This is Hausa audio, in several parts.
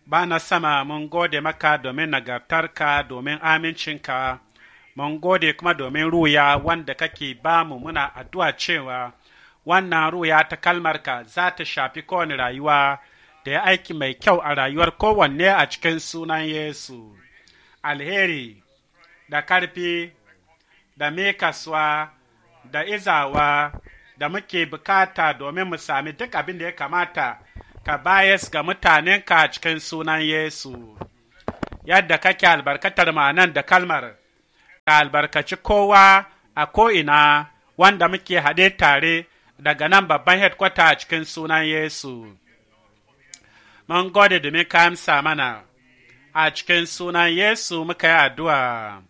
ba na sama mun gode maka domin nagartarka domin amincinka mun gode kuma domin ruya wanda kake ba mu muna addu'a cewa wannan ruya ta kalmarka za ta shafi kowane rayuwa da ya aiki mai kyau a rayuwar kowanne a cikin sunan Yesu. Alheri da karfi da mekaswa da izawa da muke bukata domin mu sami duk abin da ya kamata ka bayas ga mutanenka a cikin sunan Yesu. Yadda kake albarkatar ma'anan da kalmar, ka albarkaci kowa a ko'ina wanda muke haɗe tare daga nan babban headquarter a cikin sunan Yesu. Mun gode domin ka amsa mana a cikin sunan Yesu muka yi addu'a.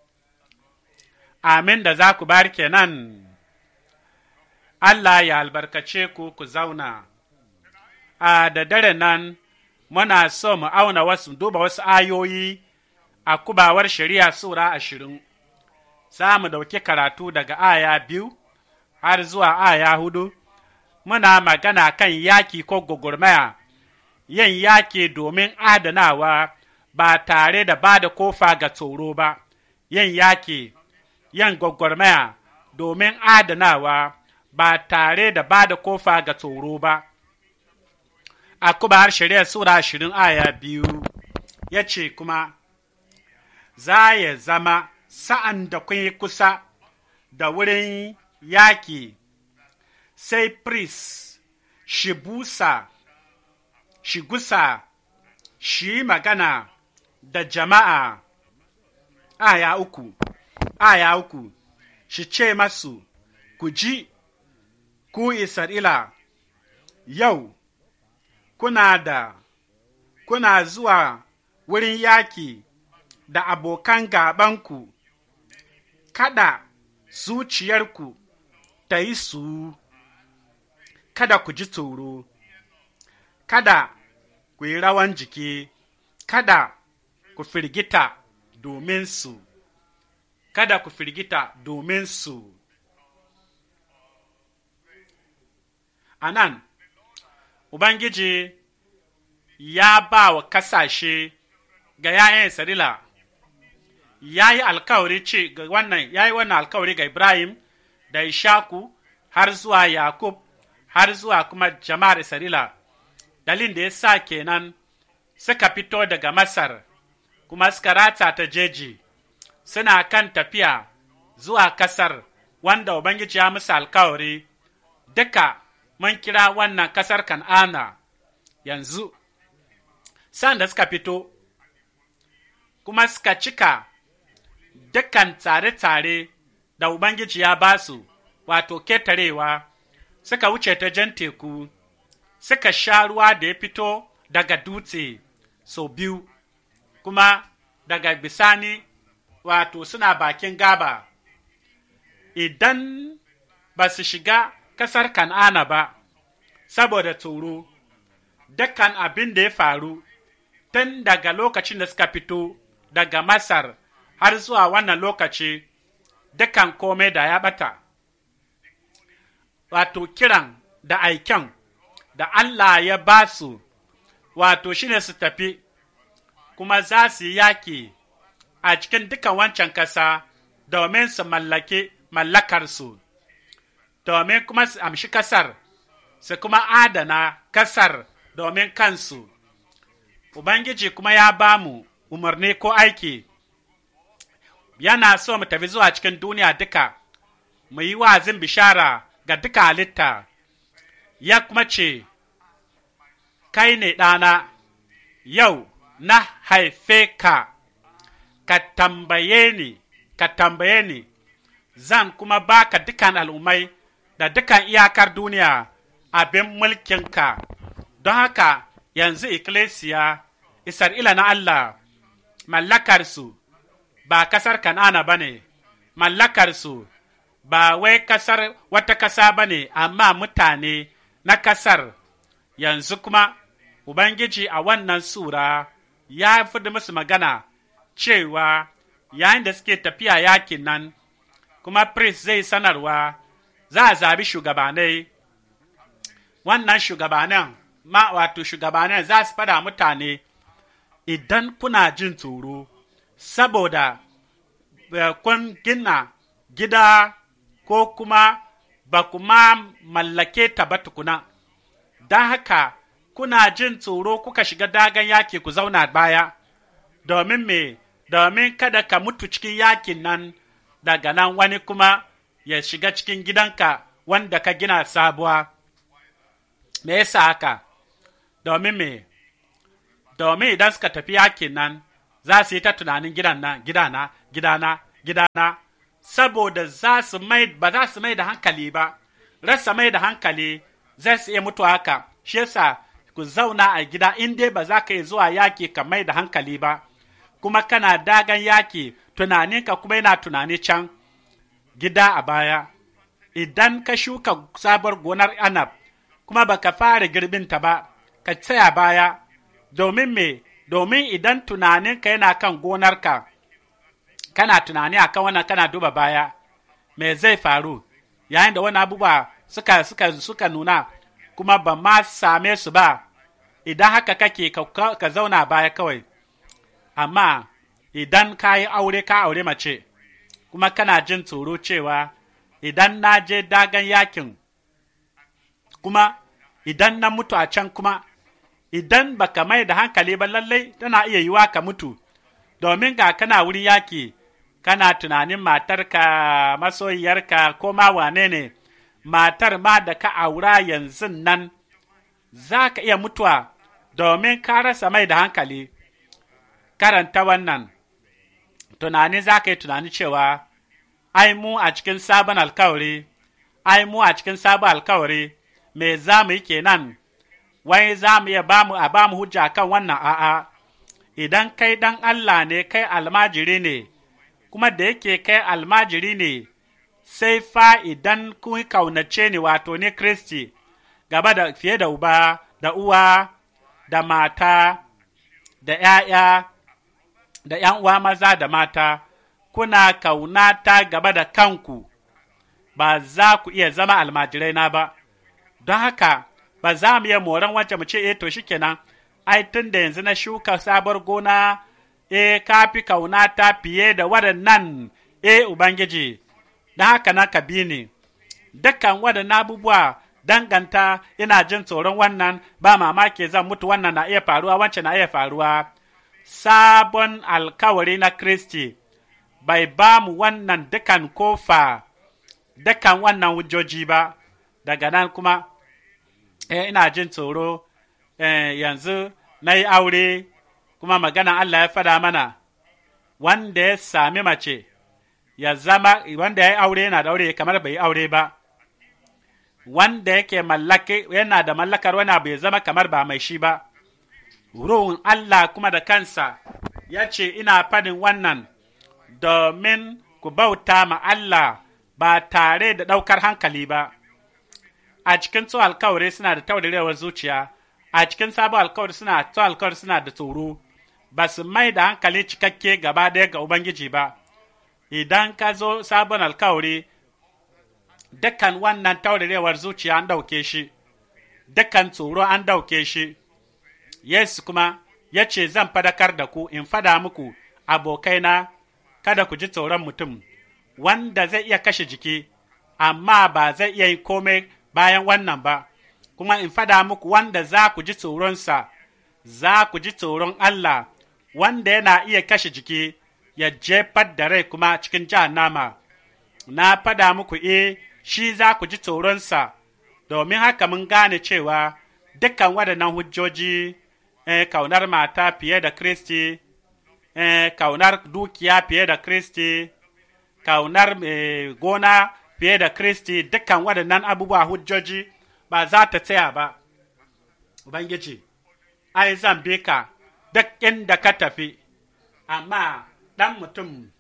Amin da za ku bar kenan. Allah ya albarkace ku ku zauna. A da dare nan muna so mu auna wasu duba wasu ayoyi a kubawar shari'a Sura ashirin. Za mu ɗauki karatu daga aya biyu har zuwa aya hudu. Muna magana kan yaki ko gugurmaya, yin yaki domin adanawa ba tare da ba da kofa ga tsoro ba, yin yaki, yin gwagwarmaya domin adanawa ba tare da ba da kofa ga tsoro ba. A kuma har shari'ar Sura ashirin aya biyu ya ce kuma, Za ya zama sa'an da kun yi kusa da wurin yaki, sai priest shi busa, shi gusa, shi magana da jama'a, aya uku, aya uku, shi ce masu, ku ji, ku Isra'ila, yau, kuna da, kuna zuwa wurin yaki da abokan gabanku, kada zuciyarku ta yi su, kada ku ji tsoro, kada ku yi rawan jiki, kada ku firgita domin su, kada ku firgita domin su. A nan, Ubangiji ya ba wa kasashe ga ‘ya'yan Isra'ila, ya yi alkawari ce ga wannan, ya yi wannan alkawari ga Ibrahim da Ishaku har zuwa Yakub har zuwa kuma jama'ar Isra'ila, dalin da ya sa kenan suka fito daga Masar, kuma suka rata ta jeji, suna kan tafiya zuwa kasar wanda Ubangiji ya musu alkawari, duka mun kira wannan kasar Kan'ana yanzu, sa'an da suka fito, kuma suka cika dukkan tsare-tsare da Ubangiji ya ba su, wato ketarewa, suka wuce ta jan teku, suka sha ruwa da ya fito daga dutse sau biyu, kuma daga bisani, wato suna bakin gaba, idan ba su shiga ƙasar Kan'ana ba, saboda tsoro, dukkan abin da ya faru tun daga lokacin da suka fito daga Masar har zuwa wannan lokaci, dukan komai da ya ɓata. Wato kiran da aiken da Allah ya ba su, wato shine su tafi, kuma za su yi yaƙi a cikin dukan wancan ƙasa domin su mallake mallakarsu. domin kuma su amshi kasar, su kuma adana kasar domin kansu. Ubangiji kuma ya ba mu umarni ko aiki, yana so mu tafi zuwa cikin duniya duka, mu yi wazin bishara ga duka halitta, ya kuma ce, Kai ne ɗana, yau na haife ka, ka tambaye ni, ka tambaye ni, zan kuma baka dukan al'ummai. da dukan iyakar duniya abin mulkinka, don haka yanzu ikkilisiya, Isra'ila na Allah, mallakarsu ba kasar Kan'ana ba ne, mallakarsu ba wai kasar wata kasa ba ne, amma mutane na kasar yanzu kuma Ubangiji a wannan Sura ya fi musu magana cewa yayin da suke tafiya yakin nan, kuma priest zai sanarwa. za a zabi shugabanai wannan shugabanan ma wato shugabanan za su fada mutane idan kuna jin tsoro, saboda kun gina gida ko kuma ba kuma mallake ta ba tukuna, don haka kuna jin tsoro kuka shiga dagan yaki ku zauna baya, domin me, domin kada ka mutu cikin yakin nan daga nan wani kuma ya shiga cikin gidanka wanda ka gina sabuwa. Me yasa haka? Domin me, domin idan suka tafi yakin nan za su yi ta tunanin gidan nan, gidana, gidana, gidana, saboda za su mai, ba za su mai da hankali ba, rasa mai da hankali zai su iya mutu haka, shi yasa ku zauna a gida in dai ba za ka yi zuwa yaki ka mai da hankali ba, kuma kana dagan yaki tunaninka kuma yana tunani can gida a baya. Idan ka shuka sabuwar gonar anab, kuma baka fara girbinta ba, ka tsaya baya, domin me, domin idan tunaninka yana kan gonarka, kana tunani a kan wannan kana duba baya, me zai faru, yayin da wani abubuwa suka, suka, suka nuna, kuma ba ma same su ba, idan haka kake ka, ka zauna baya kawai. Amma idan ka yi aure ka aure mace, kuma kana jin tsoro cewa idan na je dagan yakin, kuma idan na mutu a can kuma, idan baka mai da hankali ba lallai tana iya yiwa ka mutu, domin ga kana wurin yaki, kana tunanin matarka, masoyiyarka ko ma wane ne, matar ma da ka aura yanzu nan, za ka iya mutuwa domin ka rasa mai da hankali. Karanta wannan, tunani za ka yi tunani cewa, ai mu a cikin sabon alkawari, ai mu a cikin sabon alkawari, me za mu yi kenan, wai za mu iya bamu a bamu hujja kan wannan a'a, idan kai ɗan Allah ne kai almajiri ne, kuma da yake kai almajiri ne, sai fa idan kun kaunace ni wato ni Kristi, gaba da fiye da uba, da uwa, da mata, da ’ya'ya, da ’yan uwa maza da mata, kuna kaunata gaba da kanku, ba za ku iya zama almajirai na ba, don haka ba za mu iya moran wancan mu ce, e to shikenan, ai tun da yanzu na shuka sabuwar gona, e ka fi kaunata fiye da waɗannan, e Ubangiji, don haka na ka bi ni, dukkan waɗannan abubuwa danganta ina jin tsoron wannan ba mamaki zan mutu wannan na iya faruwa wancan na iya faruwa. sabon alkawari na Kristi bai ba mu wannan dukan kofa, dukan wannan hujjoji ba, daga nan kuma eh, ina jin tsoro eh, yanzu na yi aure kuma magana Allah ya fada mana wanda ya sami mace ya zama wanda ya yi aure yana da aure kamar bai yi aure ba. Wanda yake mallake yana da mallakar wani abu ya zama kamar ba mai shi ba. Ruhun Allah kuma da kansa ya ce, Ina fadin wannan domin ku bauta ma Allah ba tare da ɗaukar hankali ba. A cikin tsohon alkawari suna da taurirewar zuciya, a cikin sabon alkawari suna tsohon alkawari suna da tsoro, ba su mai da hankali cikakke gaba ɗaya ga Ubangiji ba. Idan ka zo sabon alkawari, dukkan wannan taurirewar zuciya an ɗauke shi, dukkan tsoro an ɗauke shi. Yesu kuma ya ce, Zan fadakar da ku in fada muku abokaina, kada ku ji tsoron mutum, wanda zai iya kashe jiki, amma ba zai iya yi komai bayan wannan ba, kuma in fada muku wanda za ku ji tsoronsa, za ku ji tsoron Allah, wanda yana iya kashe jiki, ya jefar da rai kuma cikin jahannama. Na fada muku e, shi za ku ji tsoronsa, domin haka mun gane cewa dukkan waɗannan hujjoji eh, kaunar mata fiye da Kristi, eh, kaunar dukiya fiye da Kristi, kaunar eh, gona fiye da Kristi, dukkan waɗannan abubuwa hujjoji ba za ta tsaya ba. Ubangiji, ai zan bi ka duk inda ka tafi, amma ɗan mutum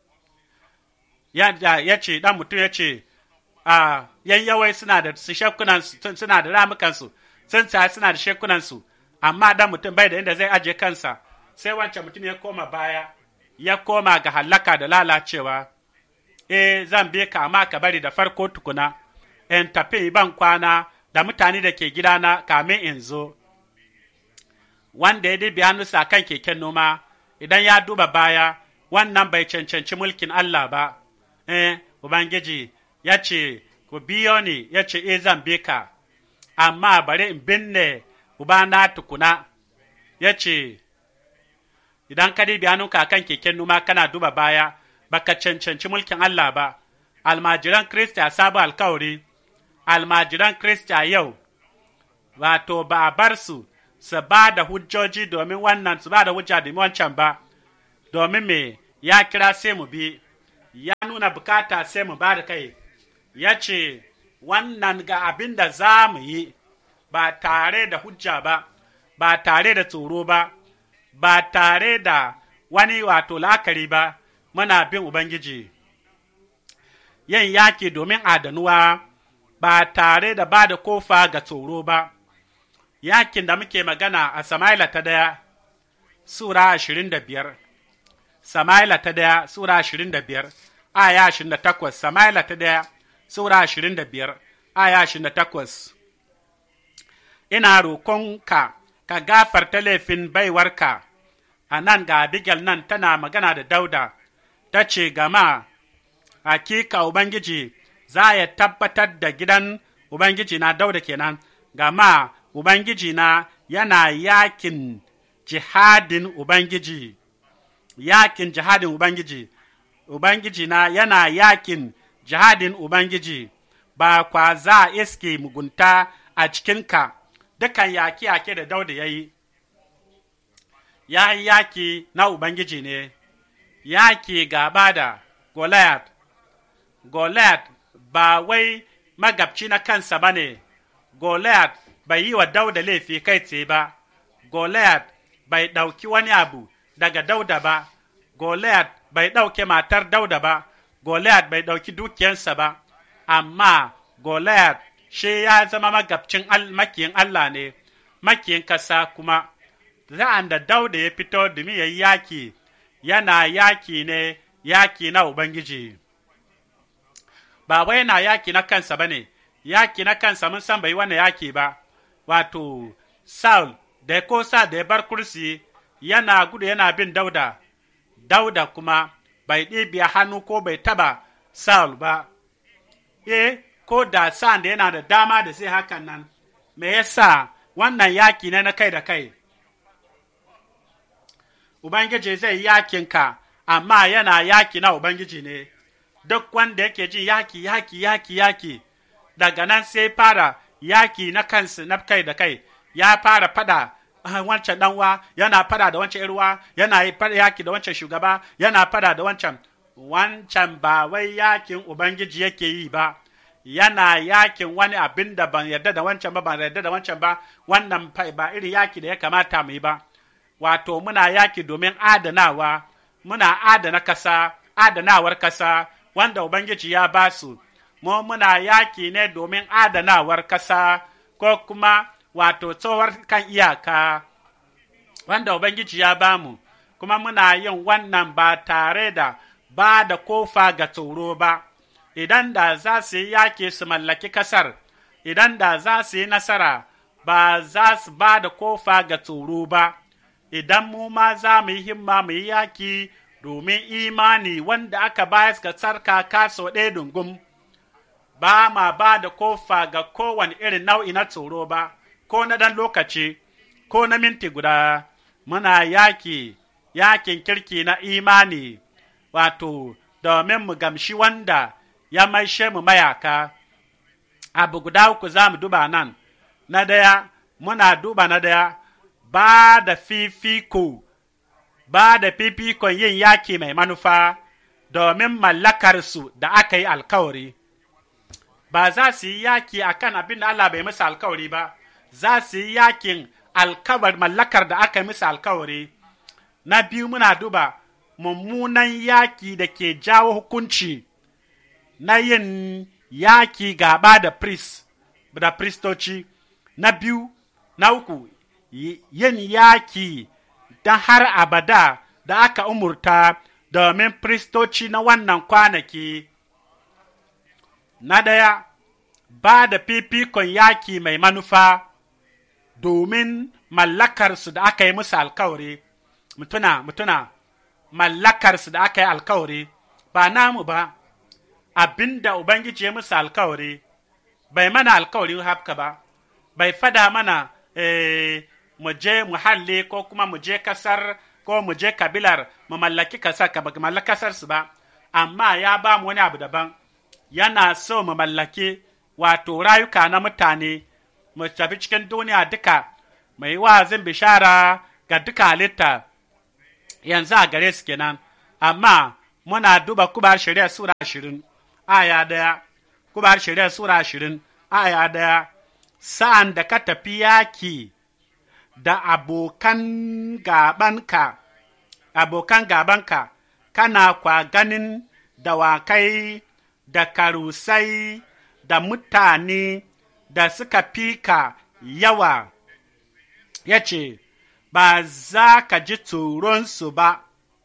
ya, ya ce, ɗan mutum ya ce, a yayyawai suna da shekunansu, suna da ramukansu, sun suna da shekunansu, amma dan mutum bai da inda zai aje kansa sai wancan mutum ya koma baya ya koma ga hallaka da lalacewa e zan bi ka amma ka bari da farko tukuna in tafi ban kwana da mutane da ke gidana kamin in zo wanda ya dibi hannunsa kan keken noma idan ya duba baya wannan bai cancanci mulkin Allah ba eh ubangiji ya ce ku biyo ni ya ce e zan bi ka amma bari in binne ubana tukuna ya ce idan ka dibi hannunka kan keken noma kana duba baya baka cancanci mulkin Allah ba almajiran Kristi a sabon alkawari almajiran Kristi a yau wato ba a bar su su ba da hujjoji domin wannan su ba da hujja domin wancan ba domin me ya kira sai mu bi ya nuna bukata sai mu ba da kai ya ce wannan ga abin da za mu yi ba tare da hujja ba ba tare da tsoro ba ba tare da wani wato la'akari ba muna bin ubangiji yin yaki domin adanuwa ba tare da ba da kofa ga tsoro ba yakin da muke magana a Sama'ila ta daya, Sura ashirin da biyar, Sama'ila ta daya, Sura ashirin da biyar, aya ashirin da takwas, Sama'ila ta daya, Sura ashirin da biyar, aya ashirin da takwas. Ina roƙonka ka gafarta laifin baiwarka, a nan ga Abigail nan tana magana da Dauda, ta ce gama, hakika Ubangiji za ya tabbatar da gidan Ubangiji na Dauda kenan, gama Ubangiji na yana yakin jihadin Ubangiji, yakin jihadin Ubangiji, Ubangiji na yana yakin jihadin Ubangiji, ba kwa za iske mugunta a cikinka, dukan yaki-yaki da dauda ya yi, ya yi yaki na Ubangiji ne, yaki gaba da Goliath, Goliath ba wai magabci na kansa ba ne, Goliath bai yi wa Dauda laifi kai tsaye ba, Goliath bai ɗauki wani abu daga Dauda ba, Goliath bai ɗauke matar Dauda ba, Goliath bai ɗauki dukiyarsa ba, amma Goliath shi ya zama magabcin makiyin Allah ne, makiyin kasa kuma, za'an da Dauda ya fito domin ya yi yaki, yana yaki ne yaki na Ubangiji. Ba wai yana yaki na kansa ba ne, yaki na kansa mun san bai wannan yaki ba. wato Saul da ko sa da ya bar kursi yana gudu yana bin dauda, dauda kuma bai ɗibiya hannu ko bai taba Saul ba, e, ko da sa'an da yana da dama da sai hakan nan, me yasa wannan yaki ne na kai da kai. Ubangiji zai yakinka, amma yana yaki na Ubangiji ne, duk wanda yake ji yaki, yaki, yaki, yaki, daga nan sai fara yaki na kansu na kai da kai ya fara fada wancan ɗanwa yana fada da wancan irwa yana yaki da wancan shugaba yana fada da wancan wancan ba wai yakin ubangiji yake yi ba yana yakin wani abin da ban yarda da wancan ba ban yarda da wancan ba wannan ba irin yaki da ya kamata mu yi ba wato muna yaki domin adanawa muna adana kasa adanawar kasa wanda ubangiji ya ba su mu muna yaki ne domin adanawar kasa ko kuma wato tsohuwar kan iyaka wanda ubangiji ya ba mu kuma muna yin wannan ba tare da ba da kofa ga tsoro ba idan da za su yi yaki su mallaki kasar idan da za su yi nasara ba za su ba da kofa ga tsoro ba idan mu ma za mu yi himma mu yi yaki domin imani wanda aka bayar ga tsarkaka sau ɗaya dungum ba ma ba da kofa ga kowane irin nau'i na tsoro ba ko na ɗan lokaci ko na minti guda muna yaki yakin kirki na imani wato domin mu gamshi wanda ya maishe mu mayaka abu guda uku za mu duba nan na daya muna duba na daya ba da fifiko ba da fifikon yin yaki mai manufa domin mallakarsu da aka yi alkawari ba za su yi yaki a kan abin da Allah bai musu alkawari ba za su yi yakin alkawar mallakar da aka yi musu alkawari na biyu muna duba mummunan yaki da ke jawo hukunci na yin yaki gaba da priest da pristoci na biyu na uku yin yaki don har abada da aka umurta domin pristoci na wannan kwanaki na ɗaya ba da fifikon yaki mai manufa domin mallakarsu da aka yi musu alkawari, mutuna, mutuna, mallakarsu da aka yi alkawari, ba namu ba, abinda Ubangiji ya musu alkawari, bai mana alkawari haka ba, bai fada mana eh, mu je muhalli ko kuma mu je kasar ko mu je kabilar mu mallaki kasar ka mallaki kasar su ba, amma ya ba mu wani abu daban, yana so mu mallaki wato rayuka na mutane. mu tafi cikin duniya duka mai wa'azin bishara ga duka halitta yanzu a gare su kenan amma muna duba kubar shari'a sura ashirin aya daya kubar shari'a sura ashirin aya daya sa'an da ka tafi yaki da abokan gabanka abokan gabanka kana kwa ganin dawakai da karusai da mutane da suka fika yawa, ya ce, Ba za ka ji tsoronsu ba,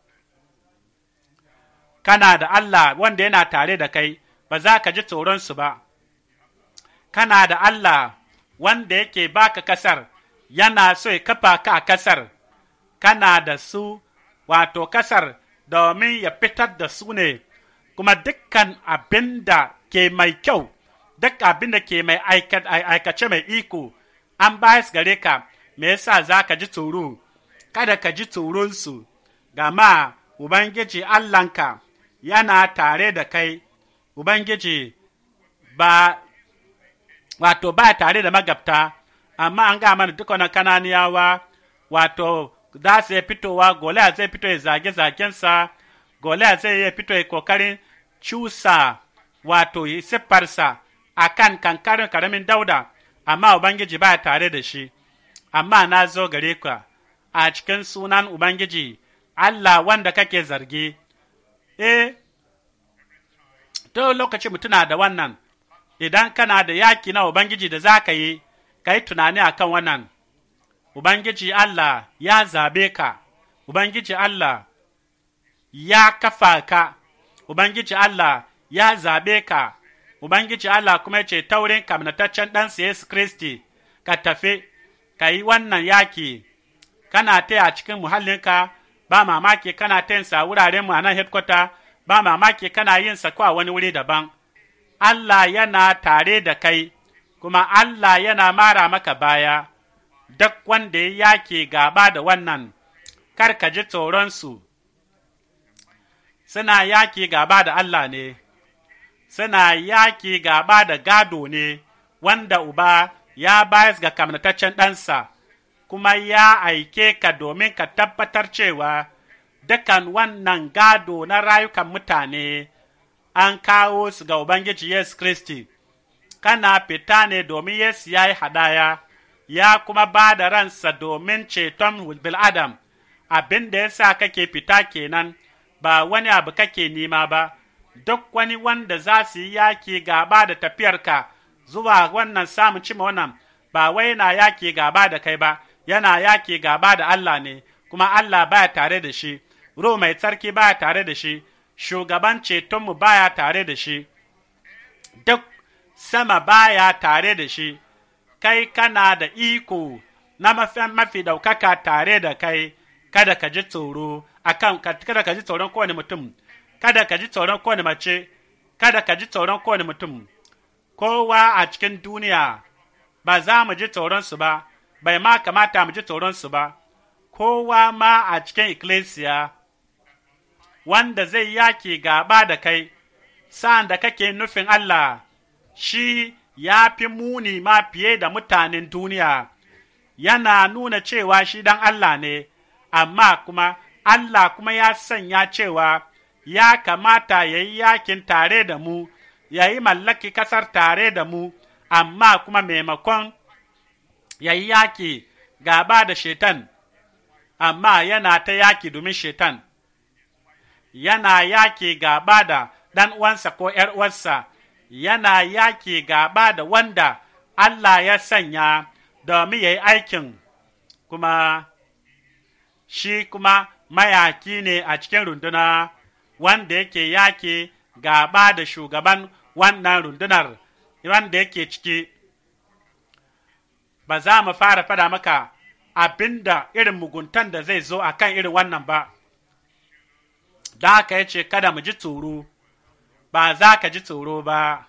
kana da Allah wanda yana tare da kai, ba za ka ji tsoronsu ba, kana da Allah wanda yake baka kasar, yana so ya kafa ka a kasar, kana da su, wato kasar, domin ya fitar da su ne, kuma dukkan abin da ke mai kyau. duk abin da ke mai aikace mai iko an bayas gare ka me yasa za ka ji tsoro kada ka ji tsoronsu gama ubangiji allahnka yana tare da kai ubangiji ba wato ba tare da magabta amma an ga mana duk wani kananiyawa wato za su iya fitowa goliya zai fito ya zage zagensa goliya zai iya fito ya kokarin cusa wato siffarsa a kan kankarin karamin dauda, amma Ubangiji ba tare da shi, amma na zo gare ka a cikin sunan Ubangiji, Allah wanda kake zargi, eh, to lokaci mutuna da wannan, idan kana da yaki na Ubangiji da za ka yi, ka yi tunani a kan wannan, Ubangiji Allah ya zabe ka, Ubangiji Allah ya kafa ka, Ubangiji Allah ya zabe ka. Ubangiji Allah kuma ce taurin kamnataccen ɗansa Yesu Kristi, ka tafi, ka yi wannan yaki, kana ta a cikin muhallinka, ba mamaki kana ta yin sa wuraren mu a nan headquarter, ba mamaki kana yin sa ko a wani wuri daban. Allah yana tare da kai, kuma Allah yana mara maka baya, duk wanda ya yaki gaba da wannan, kar ka ji tsoronsu, suna yaki gaba da Allah ne. suna yaki gaba da gado ne wanda uba ya bayas ga kamnataccen ɗansa, kuma ya aike ka domin ka tabbatar cewa dukan wannan gado na rayukan mutane an kawo su ga Ubangiji Yesu Kristi, kana fita ne domin Yesu ya yi hadaya, ya kuma ba da ransa domin ceton bil'adam, abin da ya sa kake fita kenan, ba wani abu kake nima ba. duk wani wanda za su yi yaki gaba da tafiyarka zuwa wannan samun cima wannan ba wai yana yaki gaba da kai ba yana yaki gaba da Allah ne kuma Allah baya tare da shi ruhu mai tsarki baya tare da shi shugaban cetonmu baya tare da shi duk sama baya tare da shi kai kana da iko na mafi, mafi daukaka tare da kai kada ka ji tsoro akan kada ka ji tsoron kowane mutum kada ka ji tsoron kowane mace, kada ka ji tsoron kowane mutum, kowa a cikin duniya ba za mu ji tsoronsu ba, bai ma kamata mu ji tsoronsu ba, kowa ma a cikin ikkilisiya wanda zai yaki gaba da kai, sa'an da kake nufin Allah, shi ya fi muni ma fiye da mutanen duniya, yana nuna cewa shi dan Allah ne, amma kuma Allah kuma ya sanya cewa ya kamata ya yi yakin tare da mu, ya yi mallaki ƙasar tare da mu, amma kuma maimakon ya yi yaki gaba da shetan, amma yana ta yaki domin shetan, yana yaki gaba da ɗan uwansa ko ’yar uwarsa, yana yaki gaba da wanda Allah ya sanya domin ya yi aikin, kuma shi kuma mayaki ne a cikin runduna. wanda yake yake gaba da shugaban wannan rundunar wanda yake ciki ba za mu fara fada maka abinda irin muguntan da zai zo a kan irin wannan ba. Da haka ya ce kada mu ji tsoro, ba za ka ji tsoro ba,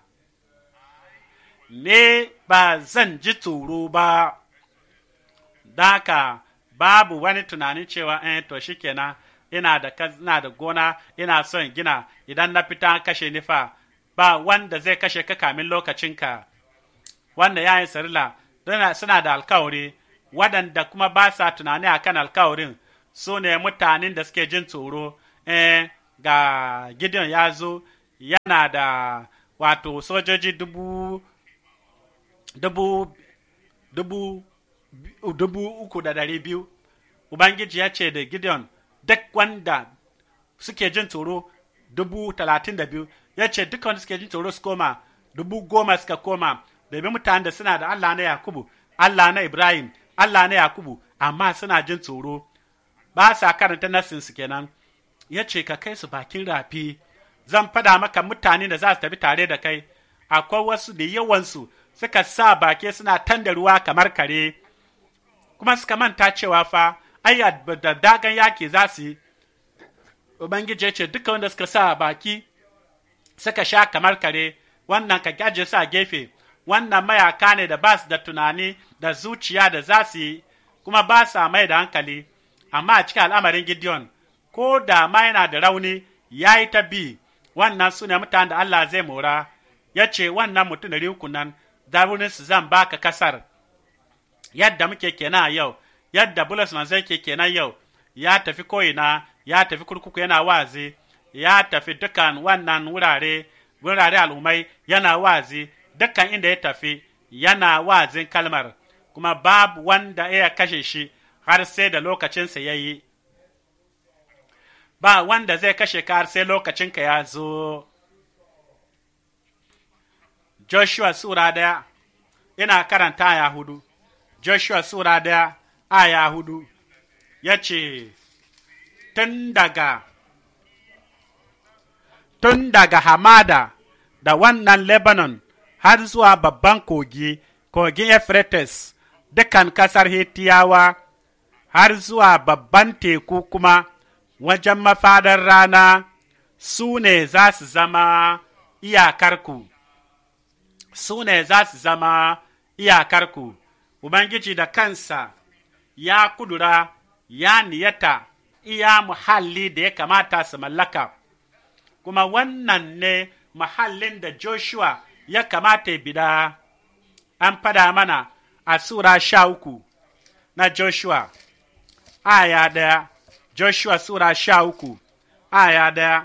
ne ba zan ji tsoro ba. Da haka babu wani tunanin cewa eh to shikenan ina da ina da gona ina son gina idan na fita kashe ni fa ba wanda zai kashe ka kamin lokacinka wanda yayin sarila suna da alkawari waɗanda kuma ba sa tunani akan alkawarin su ne mutanen da suke jin tsoro eh ga gideon ya zo yana da wato sojoji dubu dubu dubu dubu uku da dari biyu ubangiji ya ce da gideon duk wanda suke jin tsoro dubu talatin da biyu ya ce duk wanda suke jin tsoro su koma dubu goma suka koma domin mutanen da suna da allah na yakubu allah na ibrahim allah na yakubu amma suna jin tsoro ba sa karanta nassinsu kenan ya ce ka kai su bakin rafi zan fada maka mutane da za su tafi tare da kai akwai wasu da yawansu suka sa bake suna tanda ruwa kamar kare kuma suka manta cewa fa ayya da dagan yaki za su yi ubangiji ya ce duka wanda suka sa baki suka sha kamar kare wannan ka gaje sa gefe wannan mayaka ne da ba su da tunani da zuciya da za su yi kuma ba sa mai da hankali amma a cikin al'amarin gideon ko da ma yana da rauni ya yi ta bi wannan su ne mutanen da Allah zai mora ya ce wannan mutum da uku nan su zan baka kasar yadda muke kenan a yau yadda bulus manzo yake kenan yau ya tafi ko'ina ya tafi kurkuku yana wazi ya tafi dukan wannan wurare wurare al'ummai yana wazi dukkan inda ya tafi yana wazin kalmar kuma babu wanda ya kashe shi har sai da lokacinsa ya yi ba wanda zai kashe ka har sai lokacinka ya zo Joshua Sura daya ina karanta aya hudu Joshua Sura daya aya hudu ya ce, Tun daga Tun daga hamada da wannan Lebanon har zuwa babban kogi, kogin Euphrates, dukan ƙasar Hitiyawa, har zuwa babban teku kuma wajen mafadar rana, su ne za su zama iyakarku. Su ne za su zama iyakarku. Ubangiji da kansa ya kudura ya niyata iya muhalli da ya kamata su mallaka, kuma wannan ne muhallin da Joshua ya kamata ya bida, an fada mana a Sura sha uku na Joshua, aya daya, Joshua Sura sha uku, aya daya.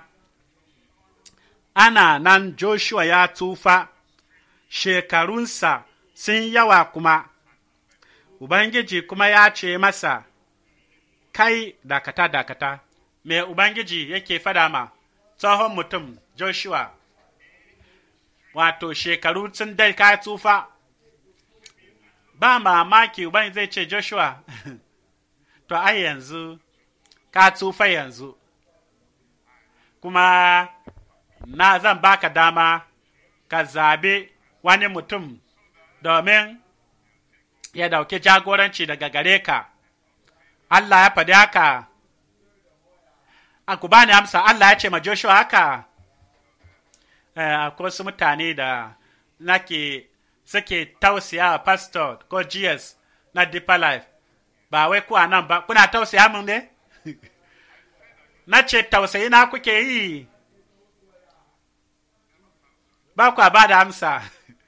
Ana nan Joshua ya tufa, shekarunsa sun yawa kuma. Ubangiji kuma ya ce masa, Kai dakata dakata, me Ubangiji yake fada ma tsohon mutum Joshua, wato shekaru sun dai ka tsufa, ba mamaki Ubangiji zai ce Joshua, to ai yanzu ka tsufa yanzu, kuma na zan baka dama ka zabi wani mutum domin ya dauki jagoranci daga gare ka, Allah ya faɗi haka, a ku bani amsa Allah ya ce ma Joshua haka, akwai wasu mutane da nake suke tausaya pastor ko GS na Deeper Life, ba wai kuwa nan ba, kuna tausaya mun ne? na ce tausayi na kuke yi, ba ku ba da amsa.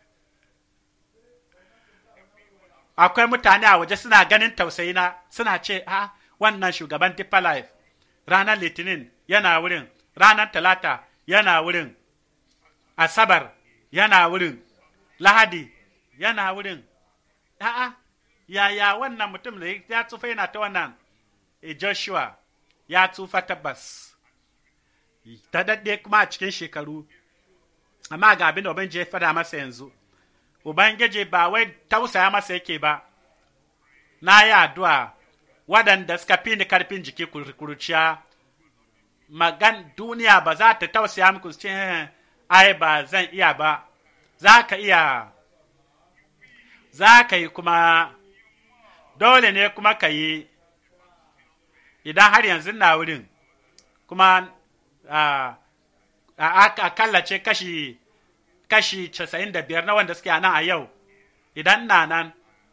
akwai mutane a waje suna ganin tausayina suna ce a wannan shugaban Deeper Life ranar litinin yana wurin ranar talata yana wurin asabar yana wurin lahadi yana wurin a'a yaya wannan mutum da ya tsufa yana ta wannan e joshua ya tsufa tabbas ta daɗe kuma a cikin shekaru amma ga abin da ubangiji ya fada masa yanzu Ubangiji ba wai tausaya masa yake ba, na yi addu'a waɗanda suka fi ni karfin jiki kurciya, magan duniya ba za ta tausaya muku ce, ai ba zan iya ba, za ka iya, za ka yi kuma dole ne kuma ka yi idan har yanzu na wurin kuma a kallace kashi kashi casa'in da biyar na wanda suke nan a yau idan na nan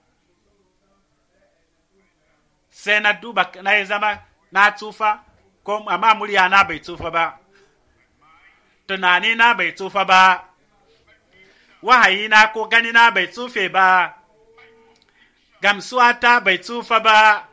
sai na duba na yi zama na tsufa ko amma murya na bai tsufa ba tunani na bai tsufa ba wahayi na ko gani na bai tsufe ba gamsuwa ta bai tsufa ba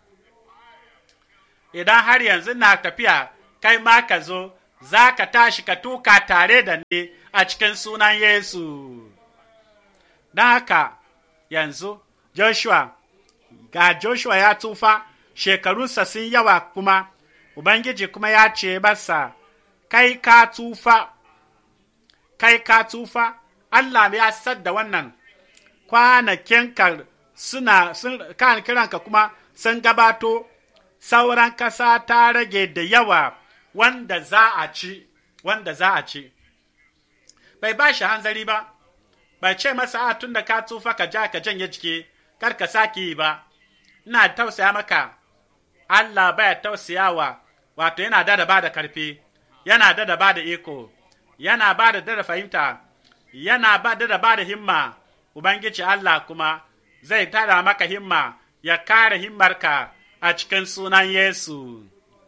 idan har yanzu na tafiya kai ma ka zo za ka tashi ka tuka tare da ni a cikin sunan Yesu. Don haka yanzu Joshua, ga Joshua ya tufa, shekarunsa sun yawa kuma, Ubangiji kuma ya ce masa, kai ka tufa, kai ka tufa, Allah ya sadda wannan kwanakinka suna, sun, kan kiranka kuma sun gabato, sauran kasa ta rage da yawa. wanda za a ci, wanda za a ci. Bai ba shi hanzari ba, bai ce masa a tun da ka tsufa ka ja ka janye jiki, kar ka sake yi ba, ina tausaya maka, Allah baya tausayawa, wato yana da ba da karfi, yana da ba da iko, yana ba da da fahimta, yana ba da ba da himma, Ubangiji Allah kuma zai tara maka himma, ya kare himmarka a cikin sunan Yesu.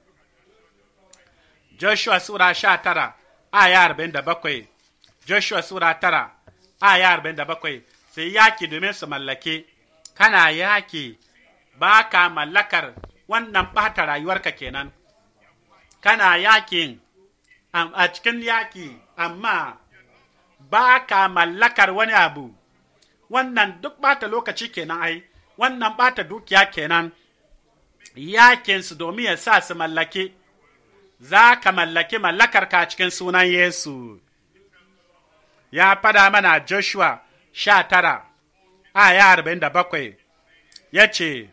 Joshua Sura sha tara, aya arba'in da bakwai, Joshua Sura tara, aya arba'in da bakwai, sai yaki domin su mallake, kana yaki ba ka mallakar wannan ɓata rayuwarka kenan, kana yakin a cikin yaki, amma ba ka mallakar wani abu, wannan duk ɓata lokaci kenan ai, wannan ɓata dukiya kenan, yakinsu domin ya sa su mallake. za ka mallaki mallakarka cikin sunan Yesu. Ya fada mana Joshua sha tara, aya arba'in da bakwai, ya ce,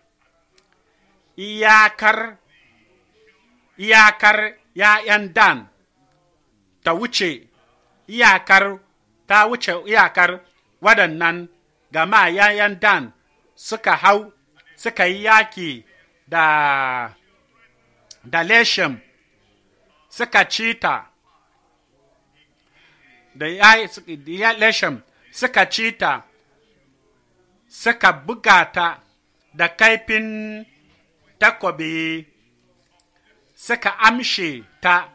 Iyakar, iyakar ’ya'yan Dan ta wuce, iyakar ta wuce iyakar waɗannan gama ’ya'yan Dan suka hau, suka yi yaki da, da Leshem. suka ci ta da ya leshem suka ci ta suka buga ta da kaifin takobi suka amshe ta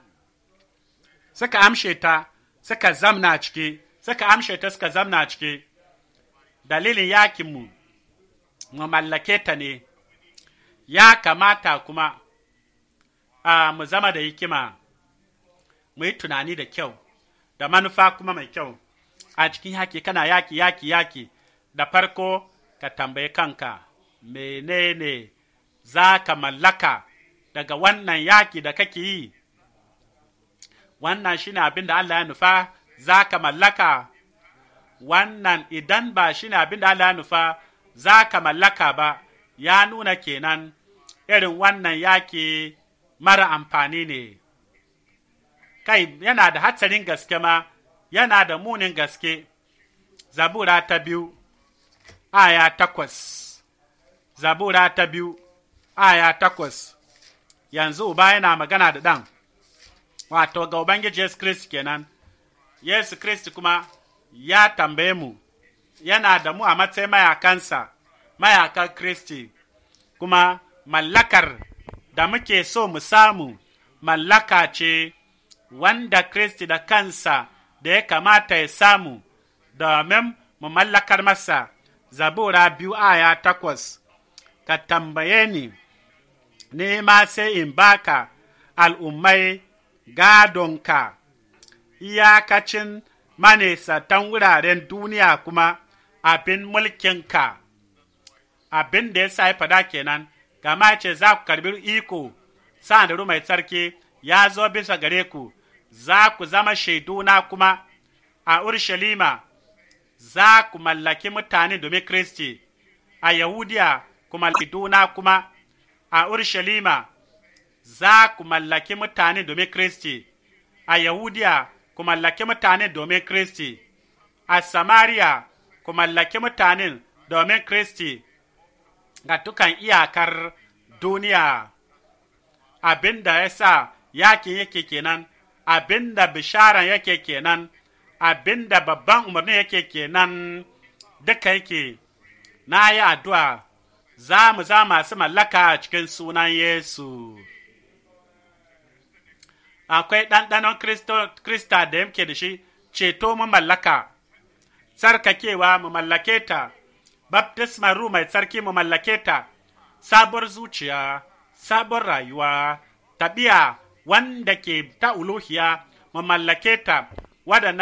suka amshe ta suka zamna ciki suka amshe ta suka zamna ciki dalilin yakinmu mu mallake ta ne ya kamata kuma a mu zama da hikima mu yi tunani da kyau da manufa kuma mai kyau a cikin yaki kana yaki yaki yaki da farko ka tambayi kanka menene za ka mallaka daga wannan yaki da kake yi wannan shine abin da Allah ya nufa za ka mallaka wannan idan ba shine abin da Allah ya nufa za ka mallaka ba ya nuna kenan irin wannan yaki mara amfani ne kai yana da hatsarin gaske ma yana da munin gaske zabura ta biyu aya takwas zabura ta biyu aya takwas yanzu uba yana magana da ɗan wato ga ubangiji yesu kristi kenan yesu kristi kuma ya tambaye mu yana da mu a matsayin mayakansa mayakan kristi kuma mallakar da muke so mu samu mallaka ce wanda Kristi da kansa da ya kamata ya samu domin mu mallakar masa zabura biyu aya takwas ka tambaye ni ni ma sai in baka al'ummai gadonka iyakacin manesatan wuraren duniya kuma abin mulkinka abin da ya sa ya fada kenan gama ce za ku karbi iko sa'an da mai tsarki ya zo bisa gare ku za ku zama shaiduna kuma a Urshalima za ku mallaki mutane domin Kristi, a Yahudiya ku mallaki duna kuma a Urshalima za ku mallaki mutane domin Kristi, a Yahudiya ku mallaki mutane domin Kristi, a Samariya ku mallaki mutane domin Kristi, ga dukan iyakar duniya abin da ya sa yakin yake kenan abin da bisharan yake kenan abin da babban umarni yake kenan duka yake na yi addu'a za mu za masu mallaka a cikin sunan Yesu. Akwai ɗanɗanon Krista da yake da shi, ceto mu mallaka, tsarkakewa mu mallake ta, baptisma ru mai tsarki mu mallake ta, sabuwar zuciya, sabon rayuwa, tabiya wanda ke ta uluhiya mu mallake ta, waɗannan